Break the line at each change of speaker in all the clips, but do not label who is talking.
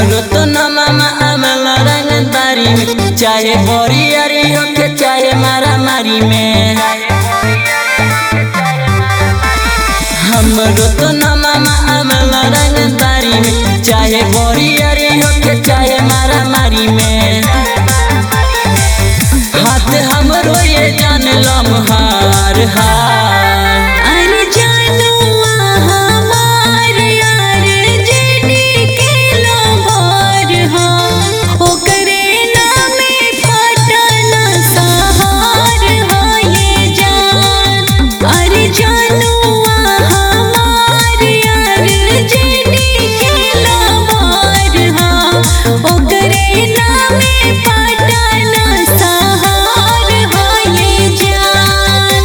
हमरो तो न मामा अमल रंगदारी में चाहे बोरियरी होके चाहे मारा मारी में हमरो तो न मामा अमल रंगदारी में चाहे बोरियरी होके चाहे मारा मारी में हाथ हमरो ये जान लम्हार हार
अरे जानुआ हमार यार जेडी के लोभर हो ओकरे नामे पटन सहार हो ये जान अरे जानुआ हमार यार जेडी के लोभर हो ओकरे नामे पटन सहार हो ये जान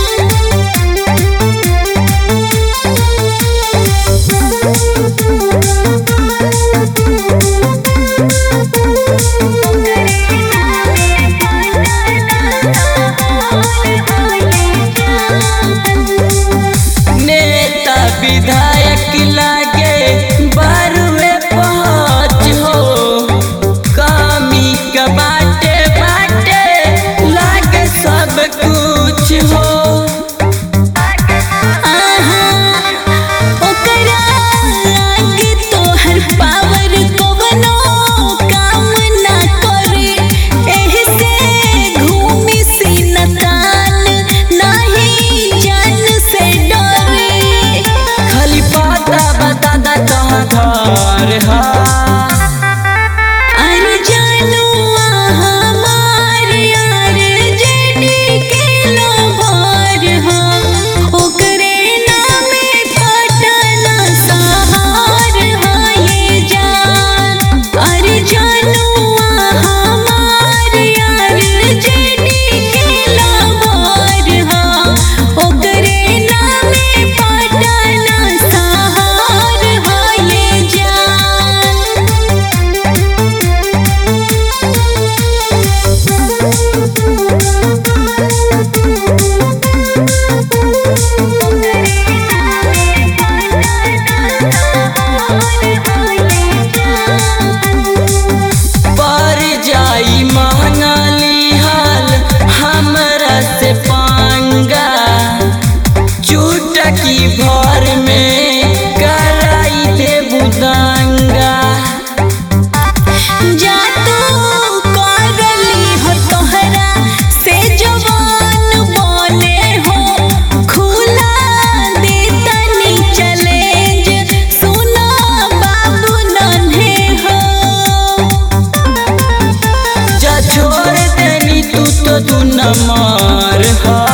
नेता विधायक लागे बारवे पहुँच हो कमी का बाटे बाटे लागे सब कुछ हो
आहा ओकरा आगे तोहर पावर कवनो काम ना करे एही से घूमी सीना तान नाही जान से डरे
खाली पता बता दा कहाँ घर है
अरे जानुआ हमार यार जेडी के लोभर हो ओकरे नामे पटन सहार हो ये जान अरे जानुआ हमार यार जेडी के लोभर हो ओकरे नामे पटन सहार हो ये जान
पर जाई महंगाली हाल हमरा से पांगा चुटकी भर में कराई दे बुदंगा
जा तू करली हो तोहरा से जवान बोले हो खुला दे तनी चैलेंज सुना बाबू नन्हे हो
जा छोड़ देनी तू तो दू नंबर है